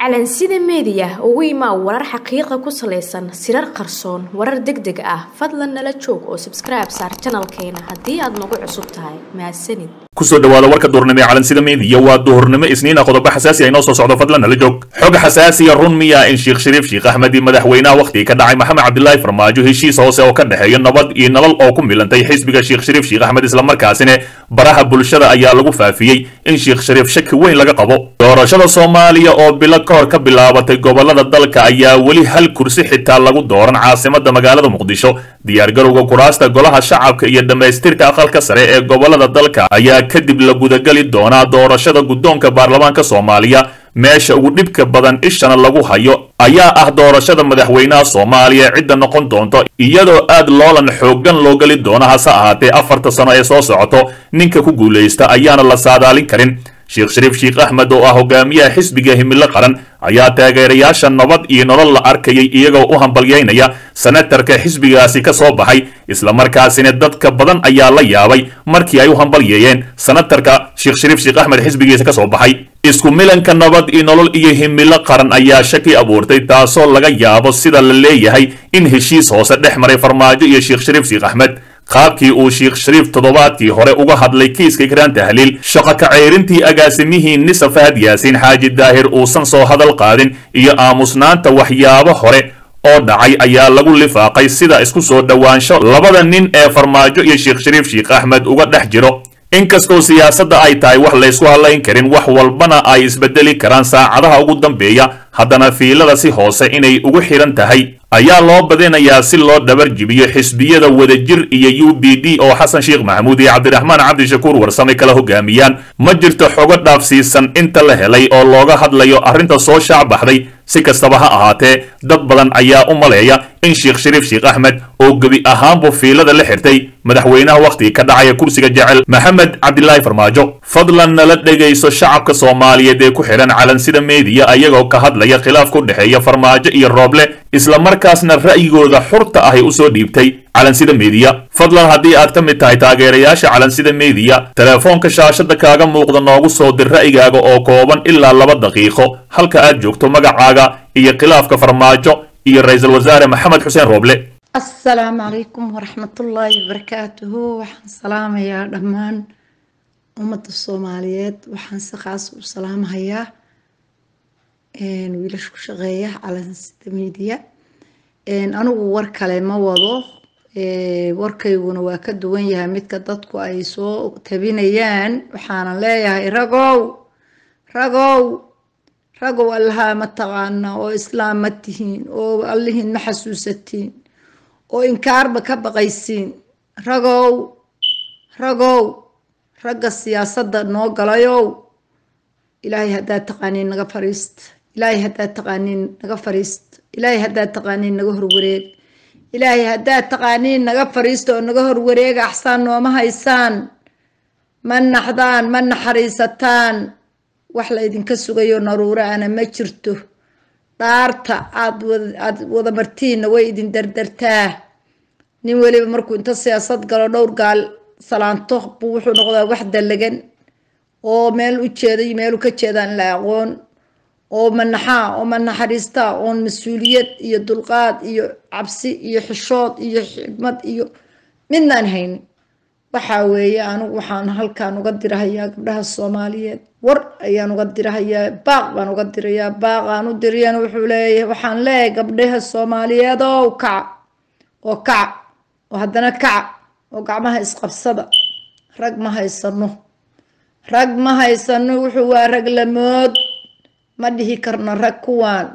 calansida meediya ugu imaa warar xaqiiqa ku salaysan sirar qarsoon warar deg deg ah fadlan nala joog oo sabskribe saar janalkeena haddii aad nagu cusub tahay mahadsanid kusoo dhawaada warka duhurnimo ee calansida meediya waa duhurnimo isniina qodobo xasaasi ay noo soo socdo fadlan nala joog xog xasaasiya run miya in sheekh shariif sheekh axmed iyo madaxweynaha wakhtigii ka dhacay maxamed cabdilaahi farmaajo heshiis hoose oo ka dhexeeya nabad iyo nolol oo ku milantay xisbiga sheekh shariif sheekh axmed islamarkaasina baraha bulshada ayaa lagu faafiyey in sheekh shariif shaki weyn laga qabo doorashada soomaaliya oo bilo ka hor ka bilaabatay gobolada dalka ayaa weli hal kursi xitaa lagu dooran caasimada magaalada muqdisho diyaargarowga kuraasta golaha shacabka iyo dhammaystirka aqalka sare ee gobolada dalka ayaa kadib la gudagali doonaa doorashada guddoonka baarlamaanka soomaaliya meesha ugu dhibka badan ishana lagu hayo ayaa ah doorashada madaxweynaha soomaaliya cidda noqon doonto iyadoo aad loolan xooggan loo geli doono hase ahaatee afarta sano ee soo socoto ninka ku guulaysta ayaana la saadaalin karin sheekh shariif sheekh axmed oo ah hogaamiyaha xisbiga himilo qaran ayaa taageerayaasha nabad iyo nolol la arkayay iyagoo u hambalyaynaya senatarka xisbigaasi ka soo baxay islamarkaasina dadka badan ayaa la yaabay markii ay u hambalyeeyeen senatarka sheekh shariif sheekh axmed xisbigiisa ka soo baxay isku milanka nabad iyo nolol iyo himilo qaran ayaa shaki abuurtay taasoo laga yaabo sida la leeyahay in heshiis hoose dhex maray farmaajo iyo sheekh shariif sheekh axmed qaabkii uu sheekh shariif toddobaadkii hore uga hadlay kiiska ikraan tahliil shaqo kaceyrintii agaasimihii nisa fahad yaasiin xaaji daahir uusan soo hadal qaadin iyo aamusnaanta waxyaabo hore oo dhacay ayaa lagu lifaaqay sida isku soo dhowaansho labada nin ee farmaajo iyo sheekh shariif sheekh axmed uga dhex jiro inkastoo siyaasadda ay tahay wax laysku hadlayn karin wax walbana ay isbedeli karaan saacadaha ugu dambeeya haddana fiilada si hoose inay ugu xidhan tahay ayaa loo badinayaa si loo dhabar jibiyo xisbiyada wadajir iyo u b d oo xasan sheekh maxamuud iyo cabdiraxmaan cabdishakuur warsame kala hogaamiyaan ma jirto xogo dhaafsiisan inta la helay oo looga hadlayo arrinta soo shaac baxday si kastaba ha ahaatee dad badan ayaa u maleeya in sheekh shariif sheekh axmed oo gebi ahaanbu fiilada la xirtay madaxweynaha wakhtigii ka dhacaya kursiga jecel maxamed cabdilaahi farmaajo fadlan nala dhegayso shacabka soomaaliyeed ee ku xidhan calansida meediya ayagoo ka hadlaya khilaaf ku dhexeeya farmaajo iyo rooble islamarkaasna ra'yigooda xurta ahay usoo dhiibtay calansida meediya fadlan haddii aad ka mid tahay taageerayaasha calansida meediya telefoonka shaashada kaaga muuqda noogu soo dir ra'yigaaga oo kooban ilaa laba daqiiqo halka aad joogto magacaaga iyo khilaafka farmaajo iyo ra-iisul wasaare maxamed xuseen rooble asalaamu calaykum waraxmatullaahi wabarakaatuhu waxaan salaamayaa dhammaan ummadda soomaaliyeed waxaan si khaas u salaamahayaa wiilasha ku shaqeeya calansida meediya anigu war kale ma wado warkayguna waa ka duwan yahay midka dadku ay soo tabinayaan waxaanan leeyahay ragow ragow ragow allahaa ma taqaana oo islaam ma tihiin oo allihiin ma xasuusatiin oo inkaarba ka baqaysiin ragow ragow ragga siyaasadda noo galayow ilaahay haddaad taqaaniin naga fariista ilaahay haddaad taqaaniin naga fariista ilaahay haddaad taqaaniin naga horwareeg ilaahay haddaad taqaaniin naga fariista oo naga horwareega axsaan nooma haysaan ma naxdaan ma naxariisataan wax la ydinka sugayo naruuro ana ma jirto dhaarta aad aad wada martiinna way idin dardartaa nin weliba markuu inta siyaasad galo dhowr gaal salaanto buu wuxuu noqdaa wax dallagan oo meel u jeeday meelu ka jeedaan la aqoon oo manaxaa oo manaxariistaa oon mas-uuliyad iyo dulqaad iyo cabsi iyo xishood iyo xigmad iyo midnaan haynin waxaa weeye anigu waxaan halkaan uga dirahayaa gabdhaha soomaaliyeed war ayaan uga dirahayaa baaq baan uga dirayaa baaqaan u diriyana wuxuu leeyahay waxaan leeyahay gabdhaha soomaaliyeed oo kaca oo kaca oo haddana kaca oo gacmaha isqabsada rag ma haysano rag ma haysano wuxuu waa rag lamood ma dhihi karno rag kuwaan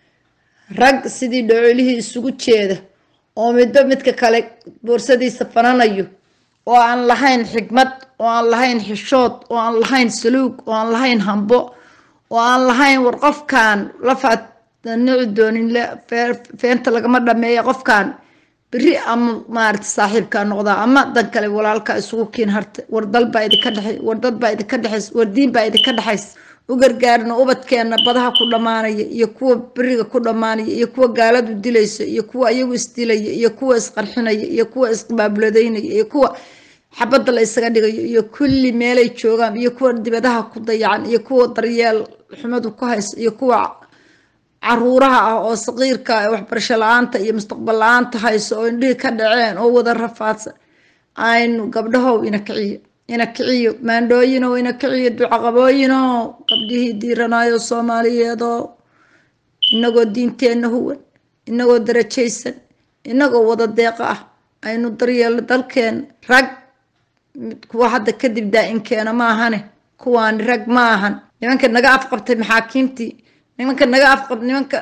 rag sidii dhocolihii isugu jeeda oo midba midka kale boorsadiisa fananayo oo aan lahayn xigmad oo aan lahayn xishood oo aan lahayn saluug oo aan lahayn hambo oo aan lahayn war qofkan lafaad nici doonin feenta lagama dhameeya qofkan beri ama maarata saaxiibkaa noqdaa ama dan kale walaalka isugu kiin harta war dalbaa idinka dheay war dadbaa idinka dhexays war diinbaa idinka dhexays u gargaarno ubadkeena badaha ku dhammaanaya iyo kuwa beriga ku dhammaanaya iyo kuwa gaaladu dilaysa iyo kuwa iyagu isdilaya iyo kuwa isqarxinaya iyo kuwa isqabaabuladeynaya iyo kuwa xabadda la isaga dhigayo iyo kulli meelay joogaan iyo kuwa dibadaha ku dayacan iyo kuwa daryeel xumadu ku haysa iyo kuwa caruuraha ah oo saqiirka ee waxbarasho la-aanta iyo mustaqbal la-aanta hayso oo indhihii ka dhaceen oo wada rafaadsan aynu gabdhahow ina kiciyo ina kiciyo maandhooyinow ina kiciyo ducaqabooyinow gabdhihii diiranaayo soomaaliyeedoo inagoo diinteenna huwan inagoo darajaysan inagoo wada deeqa ah aynu daryeelno dalkeena rag kuwa hadda kadib daa-inkeena maahane kuwaani rag ma ahan nimanka naga afqabtay maxaakiimtii nimanka naga afqab nimanka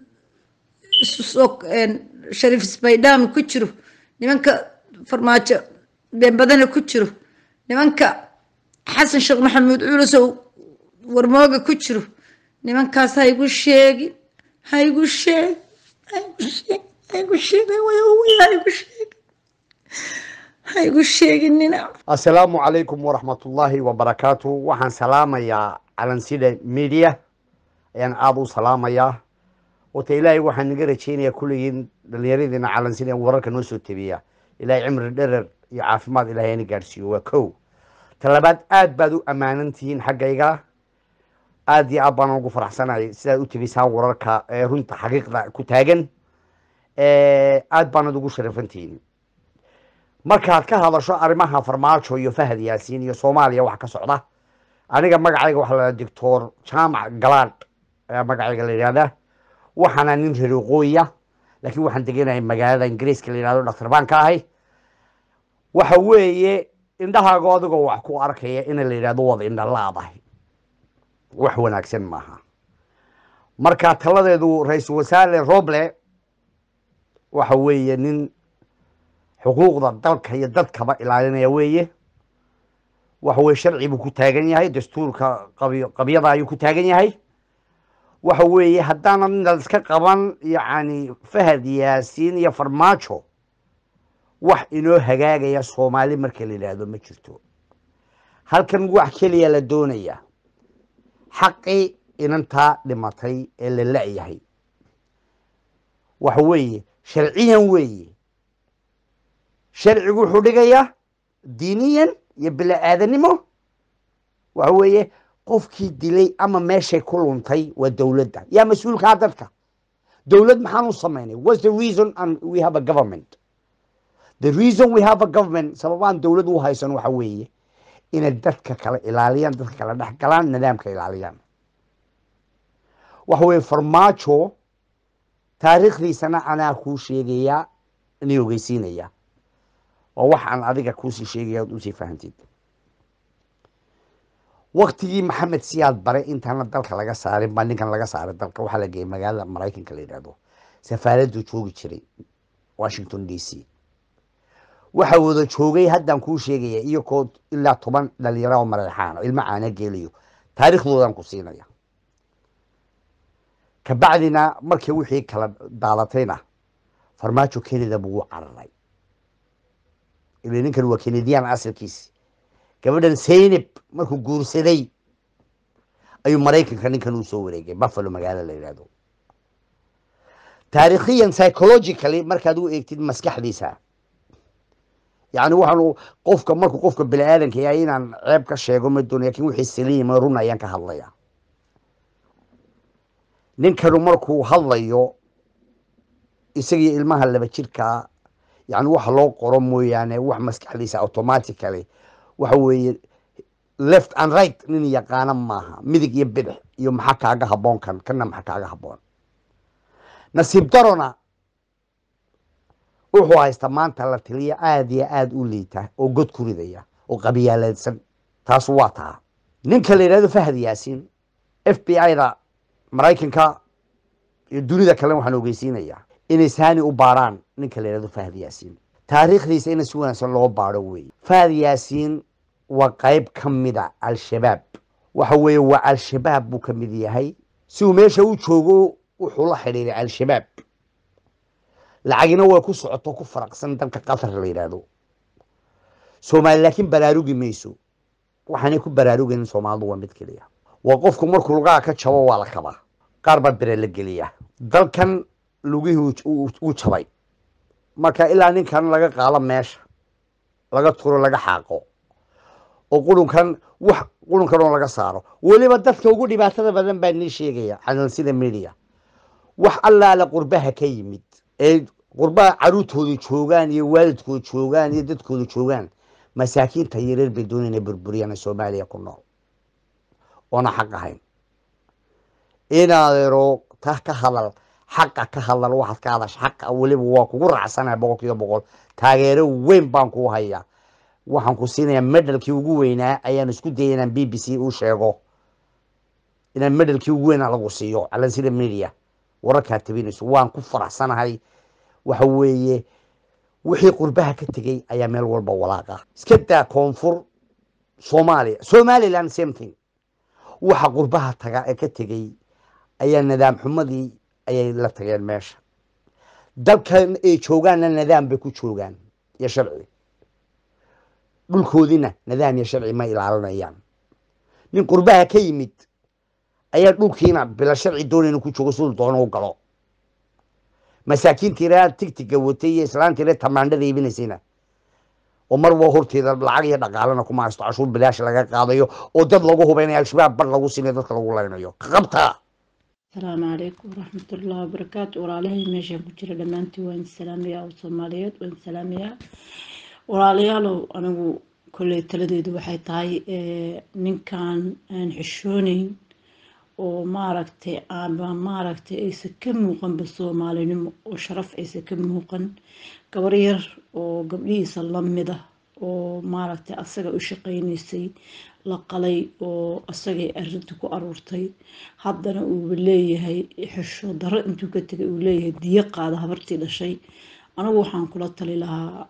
isusoo shariif isbaydhaam ku jiro nimanka farmaajo beenbadana ku jiro nimanka xasan sheekh maxamuud culusow warmooga ku jiro nimankaas ha igu sheegin ha igu sheeg ha igu sheeg ha igu sheeg ha igu sheeg ha igu sheeginina assalaamu calaykum waraxmatullaahi wabarakaatu waxaan salaamayaa calansida media ayaan aada u salaamayaa wata ilaahay waxaan naga rajeynayaa kulligiin dhallinyaradiina calansida in wararka noo soo tebiya ilaahay cimri dherer iyo caafimaad ilahay ana gaadhsiiyo waa kow talabaad aad baad u ammaanan tihiin xaggayga aad iyo aad baan ugu faraxsanay sidaad u tegisaan wararka ee runta xaqiiqda ku taagan aad baanad ugu sharafan tihiin markaad ka hadasho arrimaha farmaajo iyo fahad yaasiin iyo soomaaliya wax ka socda aniga magacayga waxaa la doctor jaamac galaadh ayaa magacayga la yidhahdaa waxaana nin reer waqooyiya laakiin waxaan degenayay magaalada ingiriiska la yidhahdo dhaktar baan ka ahay waxa weeye indhahaago adigoo wax ku arkaya in la yidhahdo wada indha laadahay wax wanaagsan maaha marka taladeedu ra-iisul wasaare roble waxa weeye nin xuquuqda dalka iyo dadkaba ilaalinaya weeye waxa weye sharci buu ku taagan yahay dastuurka qabi qabyada ayuu ku taagan yahay waxa weeye haddaanan inad iska qaban yacni fahad yaasiin iyo farmaajo wax inoo hagaagaya soomaali marka la yidhaahdo ma jirto halkan wax keliya la doonaya xaqii inantaa dhimatay ee la la-yahay waxa weeye sharciyan weeye sharcigu wuxuu dhigayaa diiniyan iyo bila-aadanimo waxa weeye qofkii dilay ama meeshay ku luntay waa dowladda yaa mas-uulkaa dadka dowlad maxaan u samaynay whats the reason and we have a government the reason we have a government sababaan dowlad u haysan waxa weeye inay dadka kale ilaaliyaan dadka kale dhex galaan nidaamka ilaaliyaan waxa weye farmaajo taariikhdiisana anaa kuu sheegayaa inay ogeysiinaya oo waxaan adiga kuusii sheegaya od usii fahantid waktigii maxamed siyaad bare intaana dalka laga saarin baa ninkan laga saaray dalka waxaa la geeyay magaalada maraykanka la yidhahdo safaaraddu joogi jiray washington d c waxa wada joogay haddaan kuu sheegaya iyakoo ilaa toban dhalinyaro oo mareexaan ilmo caana geelayo taariikhdoodan ku siinaya kabacdina markii wixii kala daadatayna farmaajo kenida buu u cararay ila ninkan waa kenediyan asalkiisi gabadhan saynab markuu guursaday ayuu maraykanka ninkan uu soo wareegay buffalo magaalo la yidhahdo taarikhiyan psychologically markaad u eegtid maskaxdiisa yacni waxaanu qofka markuu qofka bini aadanka yahay inaan ceeb ka sheego ma doonay lakin wixii saliima run ayaan ka hadlaya ninkanu markuu hadlayo isagiyo ilmaha laba jirkaa yani waxa loo qoro mooyaane wax maskaxdiisa automatically waxa weeye left and right nin yaqaana maaha midig iyo bidix iyo maxaa kaaga haboon kan kana maxaa kaaga haboon nasiib darona wuxuu haysta maanta la tiliya aada iyo aada u liita oo god ku ridaya oo qabiyaaladsan taas waa taa ninka la yidhahdo fahad yaasiin f b i da maraykanka iyo dunida kale waxaan ogeysiinayaa inay saani u baarhaan ninka la yidhahdo fahad yaasiin taariikhdiisa in si wanaagsan loo baaro weeye fahad yaasiin waa qayb ka mida al-shabaab waxa weeye waa al-shabaab buu ka mid yahay si uu meesha u joogo wuxuu la xidhiiray al-shabaab lacagina way ku socoto ku faraqsan dalka qatar la yidhaahdo soomaali laakiin baraarugi mayso waxaanay ku baraarugayn soomaalidu waa mid keliya waa qofku markuu lugaha ka jabo waa la kabaa qaar baa bere la geliya dalkan lugihii uu jabay marka ilaa ninkan laga qaado meesha laga turo laga xaaqo oo qurunkan wax qurunkan oo laga saaro weliba dadka ugu dhibaatada badan baa nii sheegaya calansida media wax allaala qurbaha ka yimid ee qurbaha caruurtooda joogaan iyo waalidkooda joogaan iyo dadkooda joogaan masaakiinta yareer bay doonayna burburiyaan soomaaliya ku nool oona xaq ahayn inaadero ta ka hadal xaqa ka hadal waxaad ka hadasha xaqa weliba waa kugu raacsanaha boqol kiiba boqol taageero weyn baan kuu hayaa waxaan ku siinayaa medalkii ugu weynaa ayaan isku dayay inaan b b c u sheego inaan medalkii ugu weynaa lagu siiyo calansida media wararkaa tabinayso waan ku faraxsanahay waxa weeye wixii qurbaha ka tegey ayaa meel walba walaaqa iska daa koonfur soomaaliya somaliland same thing waxa qurbaha taga ee ka tegey ayaa nidaam xumadii ayay la tageen meesha dalkan ay joogaanna nidaam bay ku joogaan iyo sharci dhulkoodiina nidaam iyo sharci ma ilaalinayaan nin qurbaha ka yimid ayaa dhulkiina bila sharci doonayna ku joogo siduu doono u galo masaakiintiina tigtiga watay iyo islaantiina tamaandhada iibinaysayna oo marba horteeda lacag iyo dhaqaalana kuma haysto cashuur bilaash laga qaadayo oo dad lagu hubaynayo al-shabaab bar lagu siinayo dadka lagu laynayo qabta asalaamu calaykum waraxmatullahi wabarakaatu walaalahay meeshaan ku jira dhammaantiin waan salaamayaa oo soomaaliyeed waan salaamayaa walaalayaalow anigu kolley taladeedu waxay tahay ninkan aan xishooneyn oo maaragtay aanba maaragtay aysan ka muuqanba soomaalinimo oo sharaf aysan ka muuqan gabar yar oo gabdhihiisa lamid ah oo maaragtay asaga u shaqaynaysay la qalay oo asagay arinta ku aruurtay haddana uuba leeyahay xisho daro intuu ka tegay uu leeyahay diyo qaada habartii dhashay anigu waxaan kula tali lahaa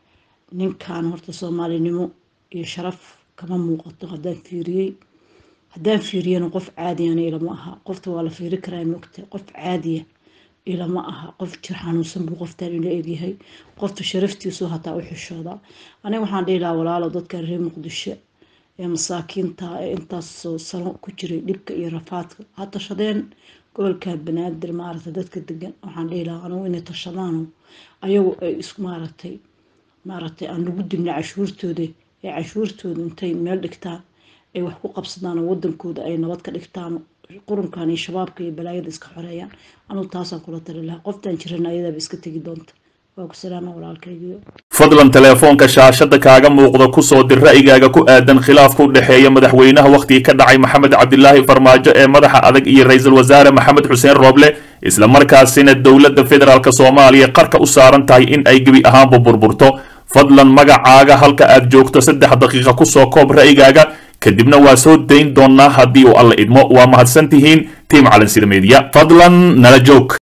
ninkan horta soomaalinimo iyo sharaf kama muuqato haddaan fiiriyey haddaan fiiriyana qof caadiyana ilama aha qofta waa la fiiri karaa mogta qof caadiya ilama aha qof jir xanuunsan buu qoftaan ila egyahay qofta sharaftiisu hataa u xishooda aniga waxaan dhihi lahaa walaalo dadkan reer muqdisho ee masaakiinta ee intaasoo sano ku jiray dhibka iyo rafaadka ha tashadeen gobolka banaadir maaragtay dadka degan waxaan dhihi lahaa anigu inay tashadaano ayagu ay isku maaragtay maaragtay aan lagu dilna cashuurtooda ee cashuurtooda intay meel dhigtaan ay wax ku qabsadaan oo wadankooda ay nabad ka dhigtaan qurunkan iyo shabaabka iyo balaayada iska xoreeyaan anugu taasaan kula tali lahaa qoftaan jirana ayadaaba iska tegi doonta waa ku salaama walaalkaygiyo fadlan teleefoonka shaashada kaaga muuqda ku soo dir ra'yigaaga ku aadan khilaafka u dhexeeya madaxweynaha wakhtigii ka dhacay maxamed cabdilaahi farmaajo ee madaxa adag iyo ra-iisul wasaare maxamed xuseen rooble isla markaasina dowladda federaalk soomaaliya qarka u saaran tahay in ay gebi ahaanba burburto fadlan magacaaga halka aad joogto saddex daqiiqa kusoo koob ra'yigaaga kadibna waa soo dayn doonnaa haddii uu alla idmo waa mahadsan tihiin tiim calansida meediya fadlan nala joog